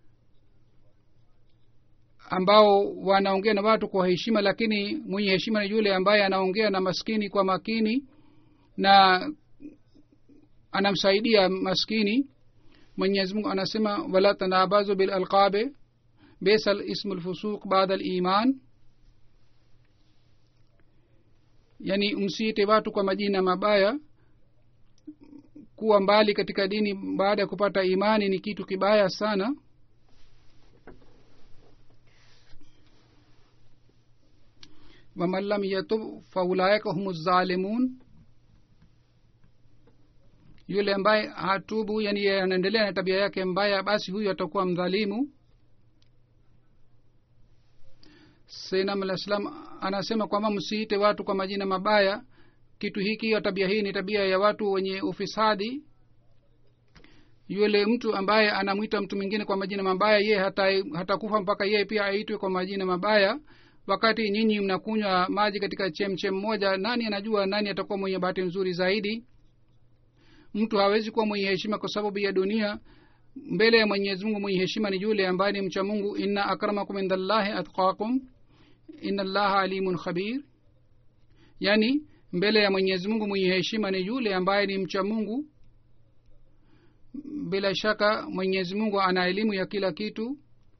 ambao wanaongea na watu kwa heshima lakini mwenye heshima ni yule ambaye anaongea na maskini kwa makini na anamsaidia maskini mwenyezi mungu anasema wala tanabazu bilalqabe bisa lismu lfusuq baada liman yani msiite watu kwa majina mabaya kuwa mbali katika dini baada ya kupata imani ni kitu kibaya sana waman lam yatub faulaika hum zalimun yule ambaye hatubu yani anaendelea na tabia yake mbaya basi huyu atakuwa mdhalimu sainam alah salam anasema kwamba msiite watu kwa majina mabaya kitu hiki au tabia hii ni tabia ya watu wenye ufisadi yule mtu ambaye anamwita mtu mwingine kwa majina mabaya ye hatakufa hata mpaka yeye pia aitwe kwa majina mabaya wakati nyinyi mnakunywa maji katika chemchem moja nani anajua nani atakuwa mwenye bahati nzuri zaidi mtu hawezi kuwa mwenye heshima kwa sababu ya dunia mbele ya mwenyezi mungu mwenye heshima ni yule ambaye ni mcha mungu inna akramakum indallahi atqakum inna allaha alimun khabir yaani mbele ya mwenyezi mungu mwenye heshima ni yule ambaye ni mcha mungu bila shaka mwenyezi mungu ana elimu ya kila kitu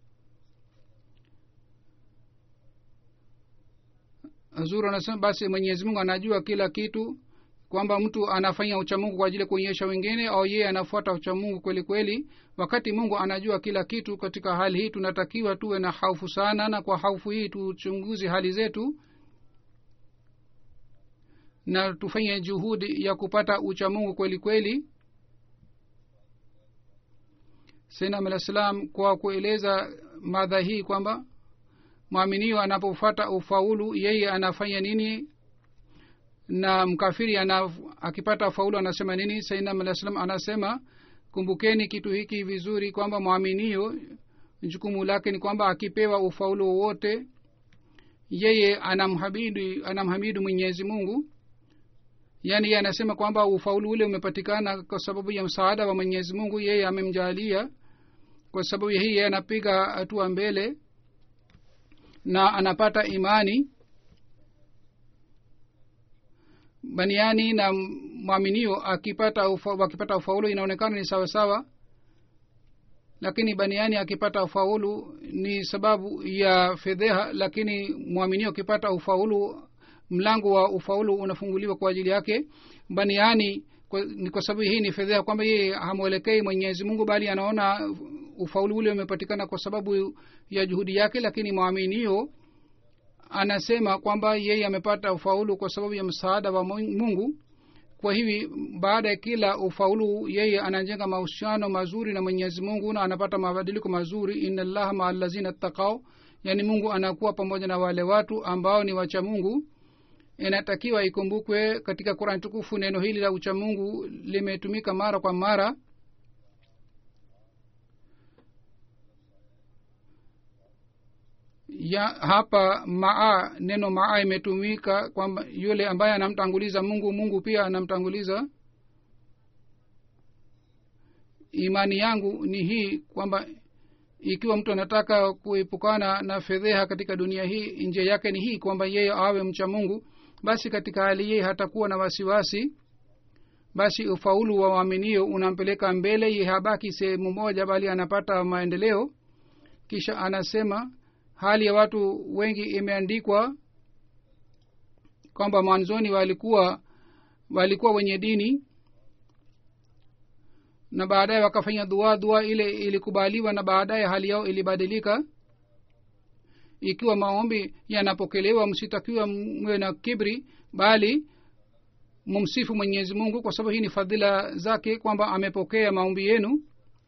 zuru anasema basi mwenyezi mungu anajua kila kitu kwamba mtu anafanya uchamungu kwa ajili ya kuonyesha wengine au yeye anafuata uchamungu kweli kweli wakati mungu anajua kila kitu katika hali hii tunatakiwa tuwe na haufu sana na kwa haufu hii tuchunguzi hali zetu na tufanye juhudi ya kupata uchamungu kweli kweli sainam alah salam kwa kueleza madha hii kwamba mwaminio anapofata ufaulu yeye anafanya nini na mkafiri ana, akipata faulu anasema nini sainam alah salam anasema kumbukeni kitu hiki vizuri kwamba mwaminio jukumu lake ni kwamba akipewa ufaulu wowote yeye anamhabidu anamhamidu mwenyezi mungu yaani yeye anasema kwamba ufaulu ule umepatikana kwa sababu ya msaada wa mwenyezi mungu yeye amemjalia kwa sababu hii yeye anapiga hatua mbele na anapata imani baniani na mwaminio akipata ufa, akipata ufaulu inaonekana ni sawa sawa lakini baniani akipata ufaulu ni sababu ya fedheha lakini mwaminio akipata ufaulu mlango wa ufaulu unafunguliwa kwa ajili yake baniani kwa, ni kwa sababu hii ni fedheha kwamba yeye hamwelekei mwenyezi mungu bali anaona ufaulu ule umepatikana kwa sababu ya juhudi yake lakini mwaminio anasema kwamba yeye amepata ufaulu kwa sababu ya msaada wa mungu kwa hivi baada ya kila ufaulu yeye anajenga mahusiano mazuri na mwenyezi mungu na anapata mabadiliko mazuri ina llaha maa lazina ttakau yaani mungu anakuwa pamoja na wale watu ambao ni wacha mungu inatakiwa ikumbukwe katika kurani tukufu neno hili la uchamungu limetumika mara kwa mara ya hapa maa neno maa imetumika kwamba yule ambaye anamtanguliza mungu mungu pia anamtanguliza imani yangu ni hii kwamba ikiwa mtu anataka kuepukana na fedheha katika dunia hii njia yake ni hii kwamba yeye awe mcha mungu basi katika hali yeye hatakuwa na wasiwasi basi ufaulu wa waaminio unampeleka mbele ye habaki sehemu moja bali anapata maendeleo kisha anasema hali ya watu wengi imeandikwa kwamba mwanzoni walikuwa walikuwa wenye dini na baadaye wakafanya dua dua ile ilikubaliwa na baadaye hali yao ilibadilika ikiwa maombi yanapokelewa msitakiwa mwe na kibri bali mumsifu mwenyezi mungu kwa sababu hii ni fadhila zake kwamba amepokea maombi yenu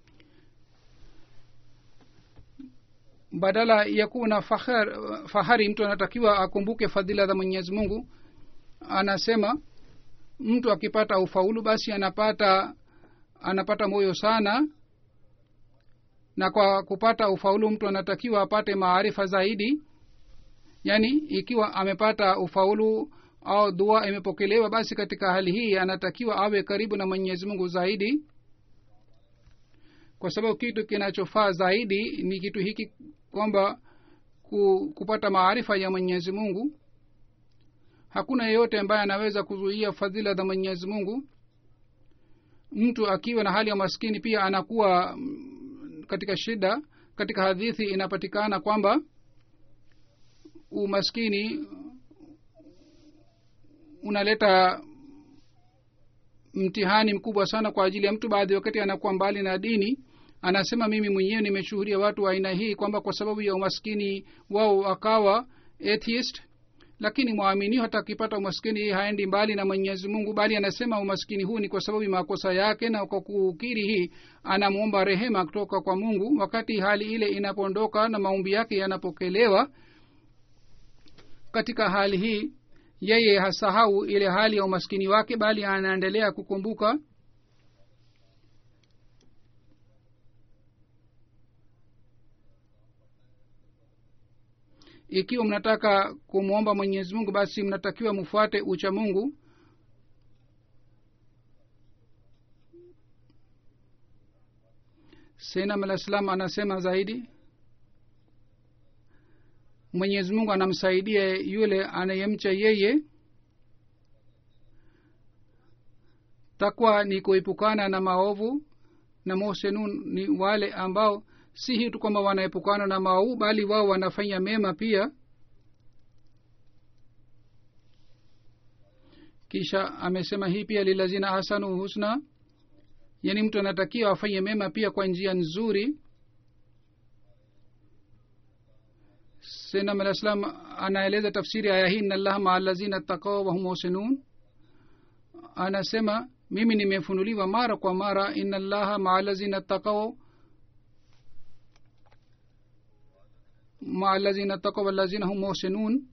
badala ya kuwa na fahar, fahari mtu anatakiwa akumbuke fadhila za mwenyezi mungu anasema mtu akipata ufaulu basi anapata anapata moyo sana na kwa kupata ufaulu mtu anatakiwa apate maarifa zaidi yaani ikiwa amepata ufaulu au dua imepokelewa basi katika hali hii anatakiwa awe karibu na mwenyezi mungu zaidi kwa sababu kitu kinachofaa zaidi ni kitu hiki kwamba ku, kupata maarifa ya mwenyezi mungu hakuna yeyote ambaye anaweza kuzuia fadhila za mwenyezi mungu mtu akiwa na hali ya maskini pia anakuwa katika shida katika hadithi inapatikana kwamba umaskini unaleta mtihani mkubwa sana kwa ajili ya mtu baadhi wakati anakuwa mbali na dini anasema mimi mwenyewe nimeshuhudia watu wa aina hii kwamba kwa sababu ya umaskini wao wakawa atheist lakini mwaminio hata akipata umaskini hii haendi mbali na mwenyezi mungu bali anasema umaskini huu ni kwa sababu ya makosa yake na kwa kukiri hii anamwomba rehema kutoka kwa mungu wakati hali ile inapoondoka na maombi yake yanapokelewa katika hali hii yeye hasahau ile hali ya umaskini wake bali anaendelea kukumbuka ikiwa mnataka kumwomba mwenyezi mungu basi mnatakiwa mfuate ucha mungu senam alah salam anasema zaidi mwenyezi mungu anamsaidia yule anayemcha yeye takwa ni kuepukana na maovu na mosenun ni wale ambao si hii tu kwamba wanaepukana na maovu bali wao wanafanya mema pia kisha amesema hii pia lilazina hasanu husna yaani mtu anatakiwa afanye mema pia kwa njia nzuri senam alah salam anaeleza tafsiri aya hii inallaha maa lazina takao wahum muhsinun anasema mimi nimefunuliwa mara kwa mara ina llaha maa lazina takao maa lazina takao walazina hum muhsinun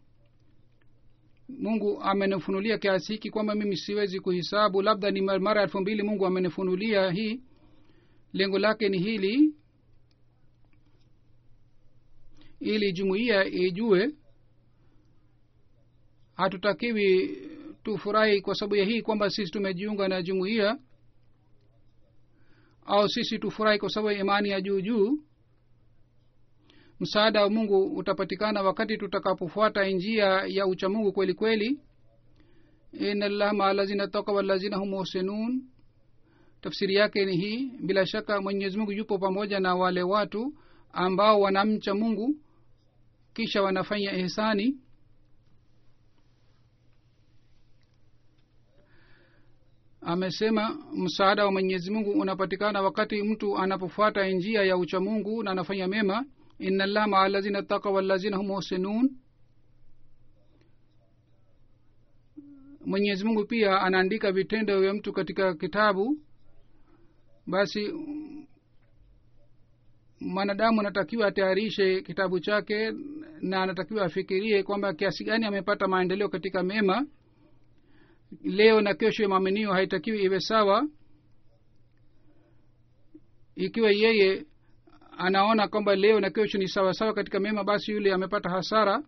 mungu amenifunulia kiasi hiki kwamba mimi siwezi kuhisabu labda ni mara elfu mbili mungu amenifunulia hii lengo lake ni hili ili jumuiya ijue hatutakiwi tufurahi kwa sababu ya hii kwamba sisi tumejiunga na jumuiya au sisi tufurahi kwa sababu ya imani ya juu juu msaada wa mungu utapatikana wakati tutakapofuata njia ya uchamungu kweli kweli inallah maa lazina taka walazina hum muhsinun tafsiri yake ni hii bila shaka mwenyezi mungu yupo pamoja na wale watu ambao wanamcha mungu kisha wanafanya ihsani amesema msaada wa mwenyezi mungu unapatikana wakati mtu anapofuata njia ya uchamungu na anafanya mema ina llah maa lazina taka walazina hum muhsinun mwenyezi mungu pia anaandika vitendo vya mtu katika kitabu basi mwanadamu anatakiwa atayarishe kitabu chake na anatakiwa afikirie kwamba kiasi gani amepata maendeleo katika mema leo na kesho ya maaminio haitakiwi iwe sawa ikiwa yeye anaona kwamba leo na kesho ni sawa sawa katika mema basi yule amepata hasara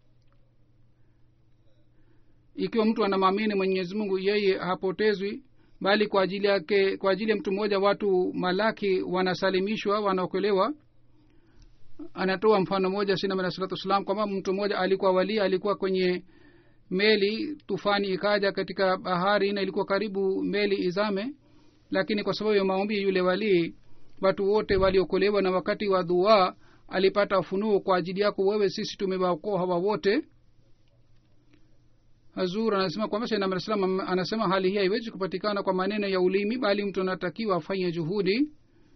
ikiwa mtu anamwamini mwenyezi mungu yeye hapotezwi bali kwa ajili yake kwa ajili ya mtu mmoja watu malaki wanasalimishwa wanaokolewa anatoa mfano moja sinam alah salatu wassalam kwamba mtu mmoja alikuwa walia alikuwa kwenye meli tufani ikaja katika bahari na ilikuwa karibu meli izame lakini kwa sababu ya maombi yule walii watu wote waliokolewa na wakati wa dua alipata ufunuo kwa ajili yako wewe sisi tumewaokoa hawa wote hazur anasema kwamba sainam alah salam anasema hali hii haiwezi kupatikana kwa maneno ya ulimi bali mtu anatakiwa afanye juhudi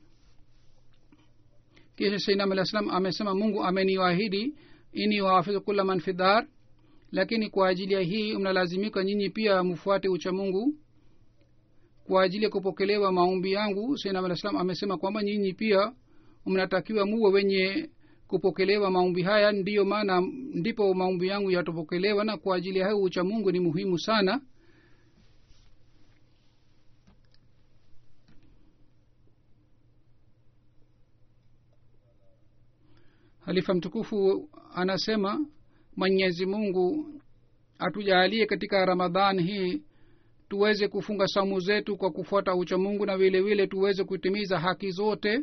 kisha sainam alah salam amesema mungu ameniwaahidi ini wahafidhu kula man fi dar lakini kwa ajili ya hii mnalazimika nyinyi pia mfuate ucha mungu kwa ajili ya kupokelewa maombi yangu sainam alah salam amesema kwamba nyinyi pia mnatakiwa muwe wenye kupokelewa maombi haya ndiyo maana ndipo maombi yangu yatapokelewa na kwa ajili ya hayo ucha mungu ni muhimu sana halifa mtukufu anasema mwenyezi mungu atujaalie katika ramadhan hii tuweze kufunga saumu zetu kwa kufuata ucha mungu na vile vile tuweze kutimiza haki zote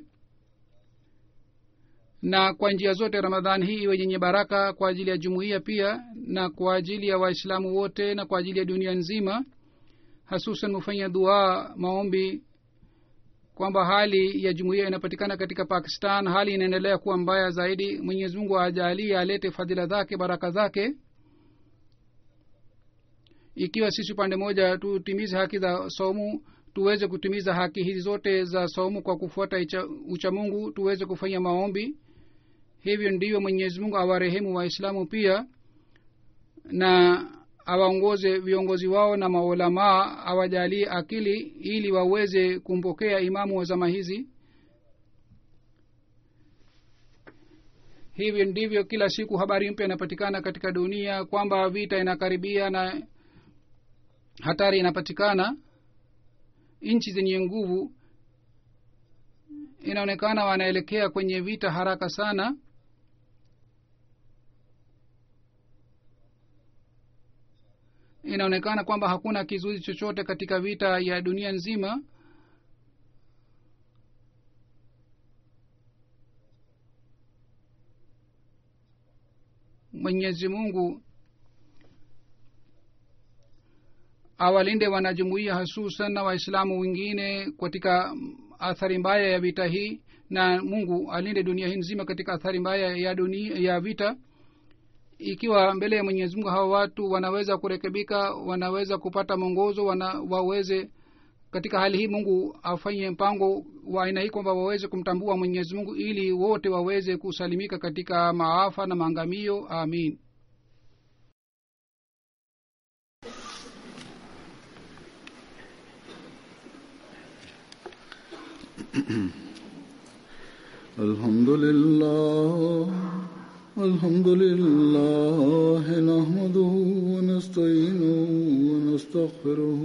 na kwa njia zote ramadhani hii iwe yenye baraka kwa ajili ya jumuiya pia na kwa ajili ya waislamu wote na kwa ajili ya dunia nzima hasusan hufanya dua maombi kwamba hali ya jumuiya inapatikana katika pakistan hali inaendelea kuwa mbaya zaidi mwenyezi mungu ajalie alete fadhila zake baraka zake ikiwa sisi upande moja tutimize haki za somu tuweze kutimiza haki hizi zote za somu kwa kufuata uchamungu tuweze kufanya maombi hivyo ndivyo mwenyezi mungu awarehemu waislamu pia na awaongoze viongozi wao na maulamaa awajalie akili ili waweze kumpokea imamu wa zama hizi hivyo ndivyo kila siku habari mpya inapatikana katika dunia kwamba vita inakaribia na hatari inapatikana nchi zenye nguvu inaonekana wanaelekea kwenye vita haraka sana inaonekana kwamba hakuna kizuizi chochote katika vita ya dunia nzima mwenyezi mungu awalinde wanajumuia hasusan na waislamu wengine katika athari mbaya ya vita hii na mungu alinde dunia hii nzima katika athari mbaya ya dunia ya vita ikiwa mbele ya mwenyezi mungu hawa watu wanaweza kurekebika wanaweza kupata mwongozo wana, waweze katika hali hii mungu afanye mpango wa aina hii kwamba waweze kumtambua mwenyezi mungu ili wote waweze kusalimika katika maafa na maangamio amin الحمد لله الحمد لله نحمده ونستعينه ونستغفره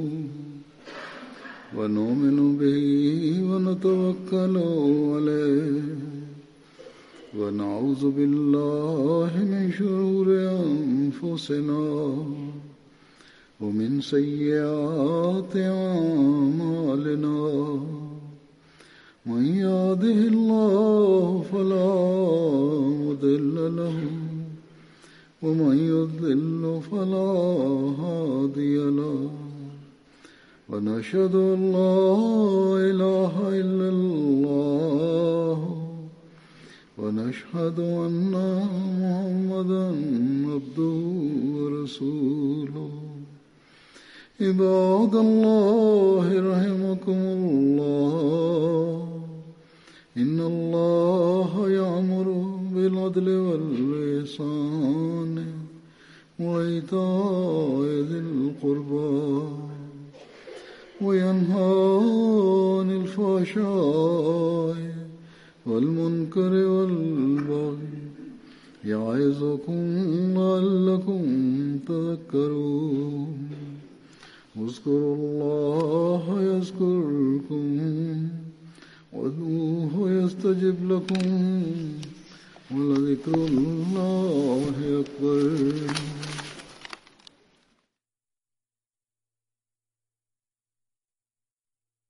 ونؤمن به ونتوكل عليه ونعوذ بالله من شرور أنفسنا ومن سيئات أعمالنا من يهده الله فلا مضل له ومن يضلل فلا هادي له ونشهد ان لا اله الا الله ونشهد ان محمدا عبده ورسوله عباد الله رحمكم الله إن الله يأمر بالعدل والإحسان وإيتاء ذي القربى وينهى عن الفحشاء والمنكر والبغي يعظكم لعلكم تذكرون اذكروا الله يذكركم وادعوه يستجب لكم ولذكر الله أكبر